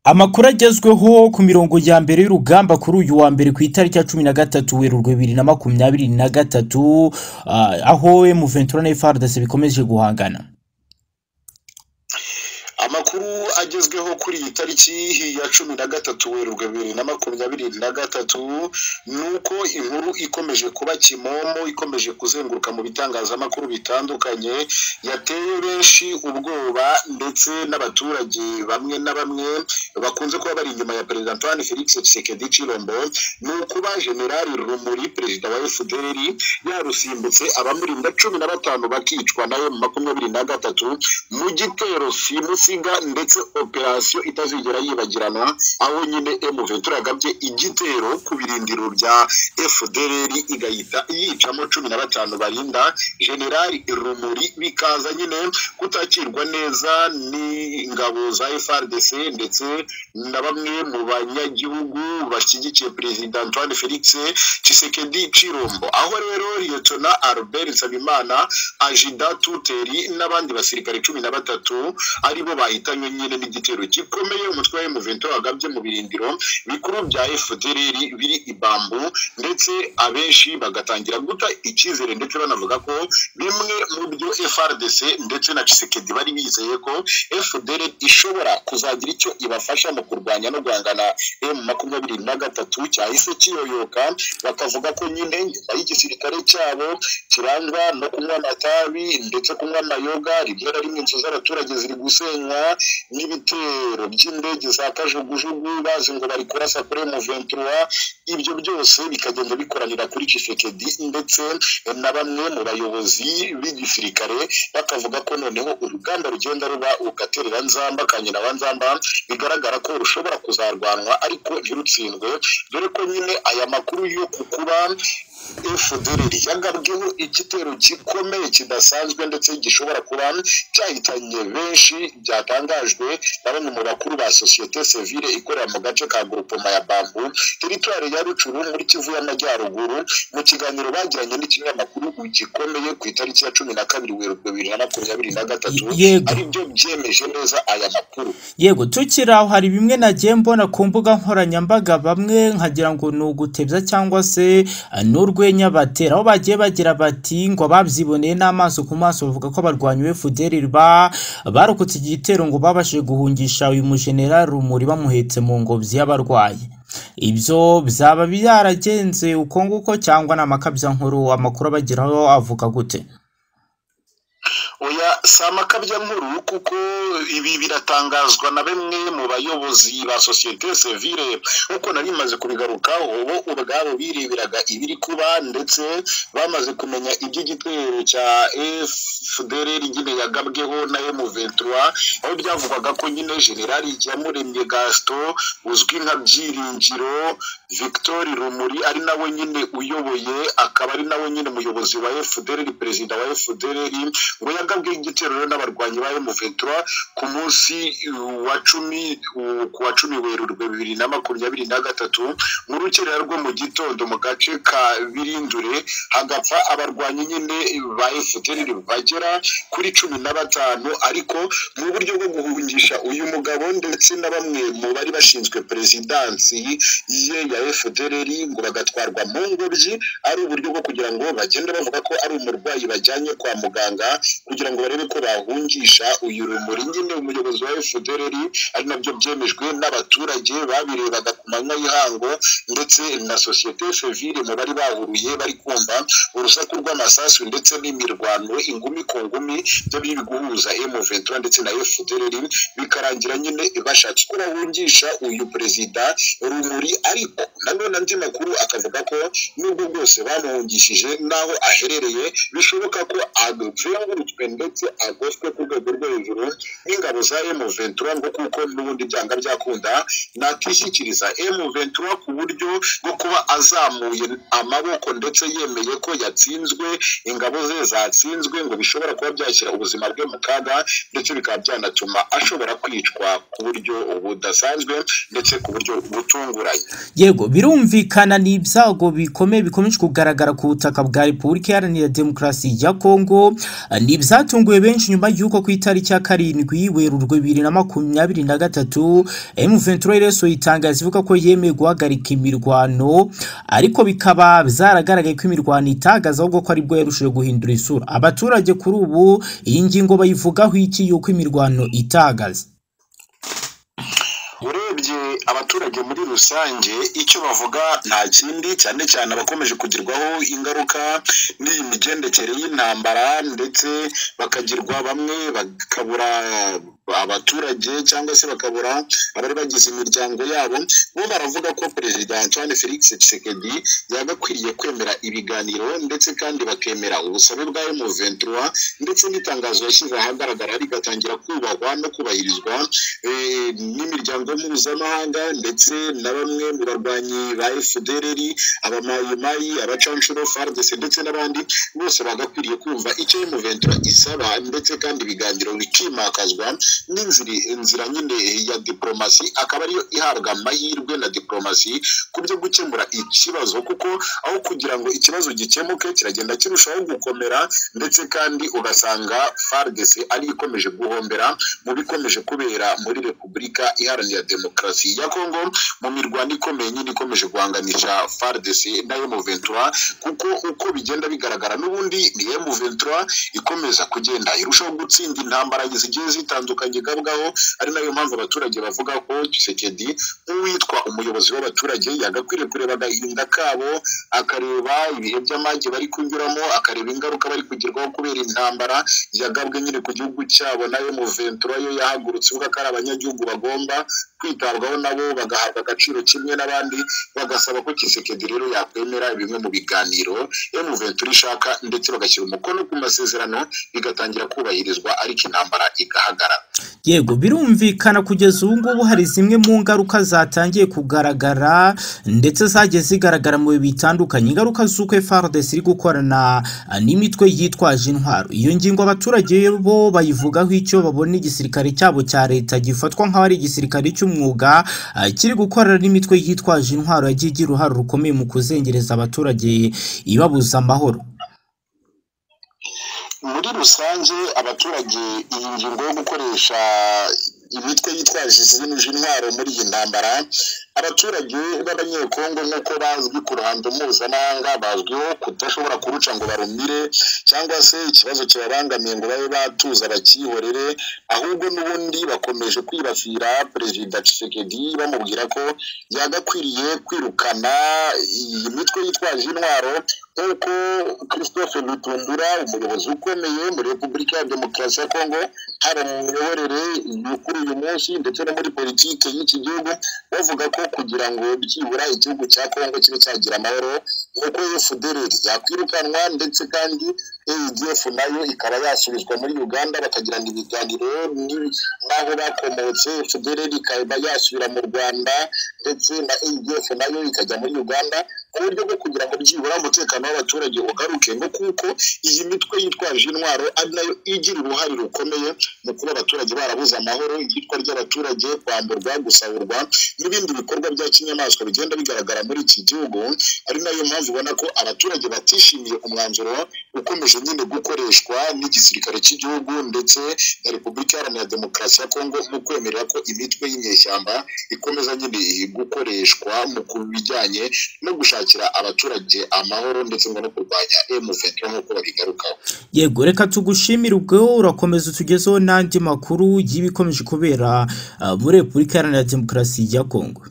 Amakuru agezweho ku mirongo ya mbere y'urugamba kuri uyu wa mbere ku itariki ya cumi na gatatu werurwe bibiri na makumyabiri na gatatu aho emuventura na efardase bikomeje guhangana amakuru agezweho kuri iyi tariki ya cumi na gatatu werurwe bibiri na makumyabiri na gatatu ni uko inkuru ikomeje kuba kimomo ikomeje kuzenguruka mu bitangazamakuru bitandukanye yateye benshi ubwoba ndetse n'abaturage bamwe na bamwe bakunze kuba bari inyuma ya perezida antoine felix tshisekedi cirombo ni ukuba generali rumuri perezida wa fdr yarusimbutse abamurinda cumi na batanu bakicwa nawe mu makumyabiri na gatatu mu gitero simusi ndetse operasiyo itazigera yibagirana aho nyine emu ventura yagabye igitero ku birindiro bya fdr igahita yicamo cumi na batanu barinda generali rumuri bikaza nyine kutakirwa neza n'ingabo za frdc ndetse na bamwe mu banyagihugu bashyigikiye perezida antoine felix cisekedi cirombo aho rero liyetona albert nsabimana ajida tuteri n'abandi basirikare cumi na batatu aribo bahitanywe nyine n'igitero gikomeye umutwe wa emuvento wagabye mu birindiro bikuru bya fdr biri ibambu ndetse abenshi bagatangira guta icyizere ndetse banavuga ko bimwe mu byo frdc ndetse na cisekedi bari bizeye ko fdr ishobora kuzagira icyo ibafasha mu kurwanya no guhangana emu makumyabiri na gatatu cyahise kiyoyoka bakavuga ko nyine nyuma y'igisirikare cyabo kirangwa no kunywa amatabi ndetse kunywa amayoga rimwe na rimwe inzu z'abaturage ziri gusenywa n'ibitero by'indege za kajugujugu bazi ngo bari kurasa kuri emuventura ibyo byose bikagenda bikoranira kuri cisekedi ndetse na bamwe mu bayobozi b'igisirikare bakavuga ko noneho urugamba rugenda ruba ugaterera nzamba kanyina wa nzamba bigaragara ko rushobora kuzarwanwa ariko ntirutsindwe dore ko nyine aya makuru yo kukuba fdr yagabweho igitero gikomeye kidasanzwe ndetse gishobora kuba cyahitanye benshi byatangajwe na bamwe mu bakuru ba sosiyete sivile ikorera mu gace ka gurupoma ya bambu teritwari ya rucuru muri kivu y'amajyaruguru mu kiganiro bagiranye n'ikinyamakuru gikomeye ku itariki ya cumi na kabiri werurwe bibiri na makumyabiri na gatatu ari byo byemeje neza aya makuru yego tukiri aho hari bimwe nagiye mbona ku mbuga nkoranyambaga bamwe nkagira ngo ni ugutebya cyangwa se ni urwenya batera aho bagiye bagira bati ngo babyiboneye n'amaso ku maso bavuga ko abarwanyi be fuderi barokotse igitero ngo babashije guhungisha uyu mujenerali rumuri bamuhetse mu ngobyi y'abarwayi ibyo byaba byaragenze uko nguko cyangwa ni amakabyankuru amakuru abageraho avuga gute oya si amakabya nkuru kuko ibi biratangazwa na bamwe mu bayobozi ba sosiyete sivile nk'uko nari bimaze kubigarukaho bo ubwabo bireberaga ibiri kuba ndetse bamaze kumenya iby'igitero cya fdr nyine yagabweho na emu ventura aho byavugwaga ko nyine generali yamuremye gasito uzwi nka byiringiro victoire rumuri ari nawe nyine uyoboye akaba ari nawe nyine umuyobozi wa fdr perezida wa fdr ngo yagabwe igitero rero n'abarwanyi ba emuventura ku munsi wa cumi ku wa cumi werurwe bibiri na makumyabiri na gatatu mu rukerera rwo mu gitondo mu gace ka birindure hagapfa abarwanyi nyine ba efuperi bagera kuri cumi na batanu ariko mu buryo bwo guhungisha uyu mugabo ndetse na bamwe mu bari bashinzwe perezidansi ye ya efuperi ngo bagatwarwa mu ngobyi ari uburyo bwo kugira ngo bagende bavuga ko ari umurwayi bajyanye kwa muganga kugira ngo barebe ko bahungisha uyu rumuri nyine umuyobozi wa fdr ari nabyo byemejwe n'abaturage babirebaga ku manywa y'ihango ndetse na sosiyete sivile mu bari bahuruye bari kumva urusaku rw'amasasu ndetse n'imirwano ingumi ku ngumi byo biri guhuza emuventura ndetse na fdr bikarangira nyine bashatse ko bahungisha uyu perezida rumuri ariko nanone andi makuru akavuga ko n'ubwo bwose bamuhungishije n'aho aherereye bishoboka ko aducuye azengurutswe ndetse agoswe ku rwego rwo hejuru n'ingabo za emu ventura ngo kuko n'ubundi byanga byakunda nakwishyikiriza emu ventura ku buryo bwo kuba azamuye amaboko ndetse yemeye ko yatsinzwe ingabo ze zatsinzwe ngo bishobora kuba byashyira ubuzima bwe mu kaga ndetse bikaba byanatuma ashobora kwicwa ku buryo budasanzwe ndetse ku buryo butunguranye yego birumvikana ni ibyago bikomeye bikomeje kugaragara ku butaka bwa repubulika iharanira demokarasi ya kongo Ah, ni ibyatunguye benshi nyuma y'uko ku itariki ya karindwi werurwe bibiri na makumyabiri na gatatu emuventura iresoye itangazo ivuga ko yemeye guhagarika imirwano ariko bikaba byaragaragaye ko imirwano itagaza ahubwo ko aribwo yarushije guhindura isura abaturage kuri ubu iyi ngingo bayivugaho iki y'uko imirwano itagaza urebye abaturage muri rusange icyo bavuga nta kindi cyane cyane abakomeje kugirwaho ingaruka n'iyi migendekere y'intambara ndetse bakagirwa bamwe bakabura abaturage cyangwa se bakabura abari bagize imiryango yabo bo baravuga ko perezida antoine felix tshisekedi yagakwiriye kwemera ibiganiro ndetse kandi bakemera ubusabe bwa M23 ndetse n'itangazo yashyize ahagaragara rigatangira kubahwa no kubahirizwa eh, n'imiryango mpuzamahanga ndetse na bamwe mu barwanyi ba FDLR abamayimayi abacanshuro FARDC ndetse n'abandi bose bagakwiriye kumva icyo M23 isaba ndetse kandi ibiganiro bikimakazwa n'inzira inzira nyine ya diplomasi akaba ariyo ihabwa amahirwe na diplomasi ku byo gukemura ikibazo kuko aho kugira ngo ikibazo gikemuke kiragenda kirushaho gukomera ndetse kandi ugasanga FARDC ari ikomeje guhombera mu bikomeje kubera muri Repubulika Iharanira Demokarasi ya Kongo mu mirwano ikomeye nyine ikomeje guhanganisha FARDC na M23 kuko uko bigenda bigaragara n'ubundi ni M23 ikomeza kugenda irushaho gutsinda intambara zigiye zitandukanye gabwaho ari nayo mpamvu abaturage bavuga ko Tshisekedi nk'uwitwa umuyobozi w'abaturage yagakwiriye kureba agahinda kabo akareba ibihe by'amage bari kunyuramo akareba ingaruka bari kugerwaho kubera intambara yagabwe nyine ku gihugu cyabo nayo muventura yo yahagurutse ivuga ko ari abanyagihugu bagomba kwitabwaho nabo bagahabwa agaciro kimwe n'abandi bagasaba ko Tshisekedi rero yakwemera bimwe mu biganiro M23 ishaka ndetse bagashyira umukono ku masezerano bigatangira kubahirizwa ariko intambara igahagarara yego birumvikana kugeza ubu ngubu hari zimwe mu ngaruka zatangiye kugaragara ndetse zagiye zigaragara mu bihe bitandukanye ingaruka z'uko FARDC iri gukorana ah, n'imitwe yitwaje intwaro iyo ngingo abaturage bo bayivugaho icyo babona igisirikare cyabo cya leta gifatwa nk'aho ari igisirikare cy'umwuga ah, kiri gukorana n'imitwe yitwaje intwaro yagiye igira uruhare rukomeye mu kuzengereza abaturage ibabuza amahoro muri rusange abaturage iyi ngingo yo gukoresha imitwe yitwaje izimije intwaro muri iyi ntambara abaturage b'abanyekongo nk'uko bazwi ku ruhando mpuzamahanga bazwiho kudashobora kuruca ngo barumire cyangwa se ikibazo kibabangamiye ngo babe batuza bakihorere ahubwo n'ubundi bakomeje kwibasira perezida Tshisekedi bamubwira ko yagakwiriye kwirukana iyi mitwe yitwaje intwaro nk'uko christophe lutundura umuyobozi ukomeye muri repubulika ya demokarasi ya kongo haba mu miyoborere yo kuri uyu munsi ndetse no muri politiki y'iki gihugu bavuga ko kugira ngo byibura igihugu cya kongo kibe cyagira amahoro nk'uko fdr yakwirukanwa ndetse kandi adf nayo ikaba yasubizwa muri uganda bakagirana ibiganiro n'ibi- n'aho bakomotse fdr ikaba yasubira mu rwanda ndetse na adf nayo ikajya muri uganda mu buryo bwo kugira ngo byibura umutekano w'abaturage ugaruke ngo kuko iyi mitwe yitwaje intwaro ari nayo igira uruhare rukomeye mu kuba abaturage barabuze amahoro iyitwa ry'abaturage kwamburwa gusaburwa n'ibindi bikorwa bya kinyamaswa bigenda bigaragara muri iki gihugu ari nayo mpamvu ubona ko abaturage batishimiye umwanzuro ukomeje nyine gukoreshwa n'igisirikare cy'igihugu ndetse na repubulika iharanira demokarasi ya kongo mu kwemerera ko imitwe y'inyeshyamba ikomeza nyine gukoreshwa mu kubijyanye no gushakira abaturage amahoro ndetse ngo no kurwanya M23 nk'uko babigarukaho yego reka tugushimire ubwo urakomeza utugezeho n'andi makuru y'ibikomeje kubera ah, muri repubulika iharanira demokarasi ya kongo